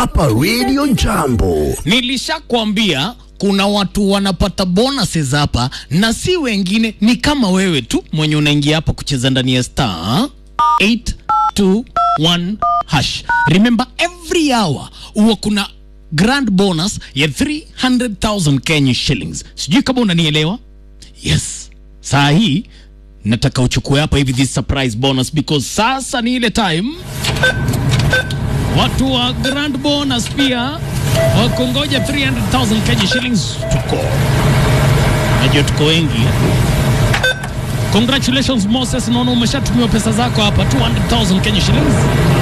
hapa Radio Jambo. Nilishakwambia kuna watu wanapata bonuses hapa na si wengine, ni kama wewe tu mwenye unaingia hapa kucheza ndani ya star 821 hash. Remember every hour huwa kuna grand bonus ya 300,000 Kenya shillings. Sijui kama unanielewa? Yes. Saa hii nataka uchukue hapa hivi this surprise bonus because sasa ni ile time watu wa grand bonus pia wakungoja 300,000 Kenya shillings. Tuko najua tuko wengi. Congratulations Moses, naona umeshatumiwa pesa zako hapa 200,000 Kenya shillings.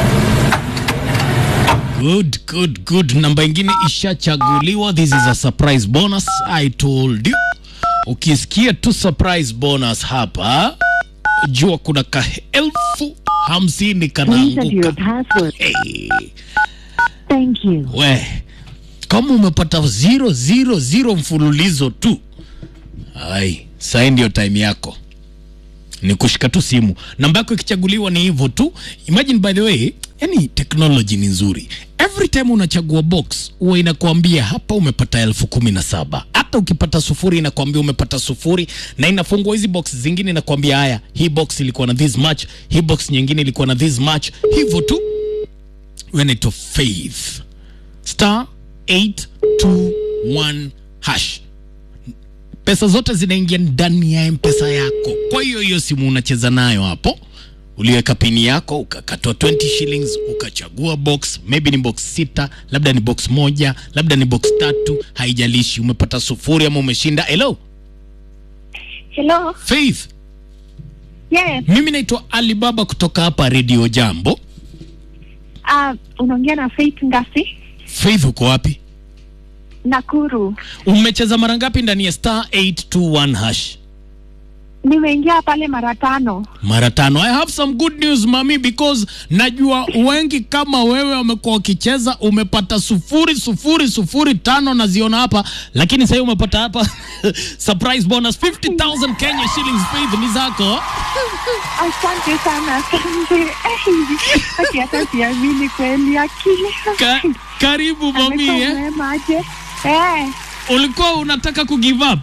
Good, good, good. Namba ingine ishachaguliwa. This is a surprise bonus. I told you. Ukisikia tu surprise bonus hapa, jua kuna ka elfu hamsini Please enter your kanaanguka. password. Hey. Thank you. We, kama umepata zero zero zero mfululizo tu, ai, sai ndio time yako ni kushika tu simu. Namba yako ikichaguliwa ni hivyo tu. Imagine by the way, yani technology ni nzuri. Every time unachagua box huwa inakuambia hapa umepata elfu kumi na saba. Hata ukipata sufuri inakuambia umepata sufuri, na inafungua hizi box zingine inakuambia haya, hii box ilikuwa na this much, hii box nyingine ilikuwa na this much, hivyo tu. Wewe inaitwa Faith star 821 hash pesa zote zinaingia ndani ya mpesa yako. Kwa hiyo hiyo simu unacheza nayo hapo, uliweka pini yako ukakatwa 20 shillings, ukachagua box, maybe ni box sita, labda ni box moja, labda ni box tatu, haijalishi umepata sufuri ama umeshinda. Hello Hello. Faith, Yes. mimi naitwa Alibaba kutoka hapa Radio Jambo. Uh, unaongea na Faith Ngasi Faith, uko wapi? Nakuru. Umecheza mara ngapi ndani ya star 821 hash? Nimeingia pale mara tano. mara tano. I have some good news mami, because najua wengi kama wewe wamekuwa wakicheza, umepata sufuri sufuri sufuri tano naziona hapa, lakini sasa umepata hapa surprise bonus 50,000 Kenya shillings. Faith, ni zako. Asante sana, asante. Eh, Ati hata siamini kweli akili. Ka, karibu mami Amekuwa eh. mwema aje. Eh, Ulikuwa unataka ku give up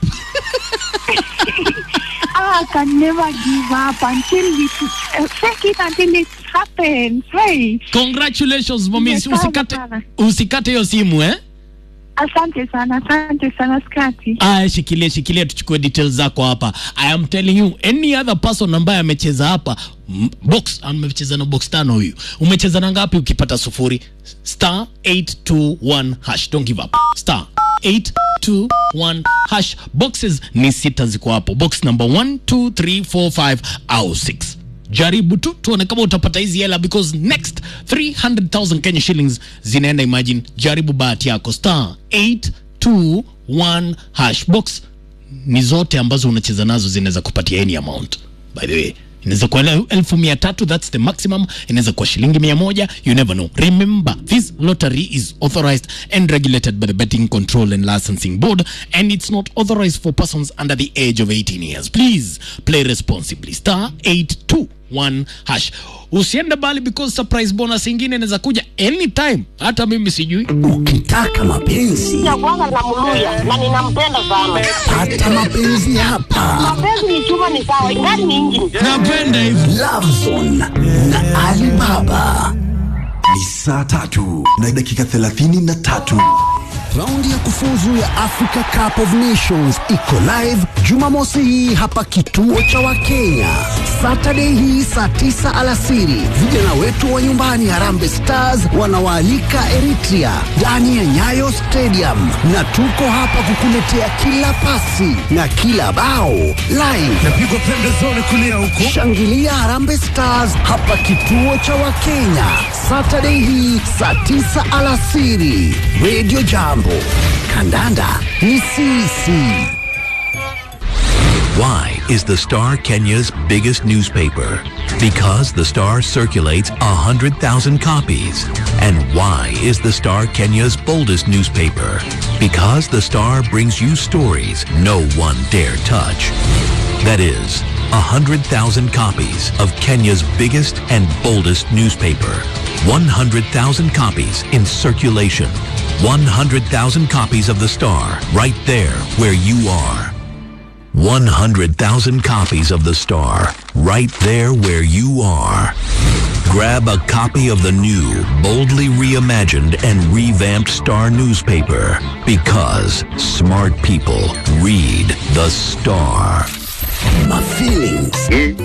I can never give up until it, uh, fake it until it happens. Hey, congratulations mami, Nimetamu usikate sana. usikate hiyo simu eh. asante sana, asante sana skati. Aya, shikilia shikilia, tuchukue details zako hapa. I am telling you any other person ambaye amecheza hapa m- box, amecheza na box tano. Huyu umecheza na ngapi? Ukipata sufuri star 821 hash, don't give up star 821 hash. Boxes ni sita ziko hapo, box number 1 2 3 4 5 au 6 jaribu tu tuone kama utapata hizi hela because next 300000 kenya shillings zinaenda imagine jaribu bahati yako star 821 hash box ni zote ambazo unacheza nazo zinaweza kupatia any amount by the way inaweza kuwa el- elfu mia tatu that's the maximum inaweza kuwa shilingi mia moja you never know remember this lottery is authorized and regulated by the betting control and licensing board and it's not authorized for persons under the age of 18 years please play responsibly star 821 hash usiende bali because surprise bonus ingine inaweza kuja anytime hata mimi sijui Ukitaka mapenzi ya kwanza namluya na ninampenda sana. pata mapenzi hapa. Mapenzi ni chuma ni sawa, ingani ni injini. napenda hivi Love Zone na Alibaba. Ni saa tatu na dakika thelathini na tatu. Raundi ya kufuzu ya Africa Cup of Nations iko live Jumamosi hii hapa kituo cha Wakenya. Saturday hii saa tisa alasiri, vijana wetu wa nyumbani Harambee Stars wanawaalika Eritrea ndani ya Nyayo Stadium, na tuko hapa kukuletea kila pasi na kila bao live. Napigwa pembezoni kulia huko. Shangilia Harambee Stars hapa kituo cha Wakenya Saturday hii saa tisa alasiri. Radio Jambo, kandanda ni sisi. Why is the Star Kenya's biggest newspaper? Because the Star circulates 100,000 copies. And why is the Star Kenya's boldest newspaper? Because the Star brings you stories no one dare touch. That is, 100,000 copies of Kenya's biggest and boldest newspaper. 100,000 copies in circulation. 100,000 copies of the Star right there where you are. 100,000 copies of the Star right there where you are. Grab a copy of the new, boldly reimagined and revamped Star newspaper because smart people read the Star. My feelings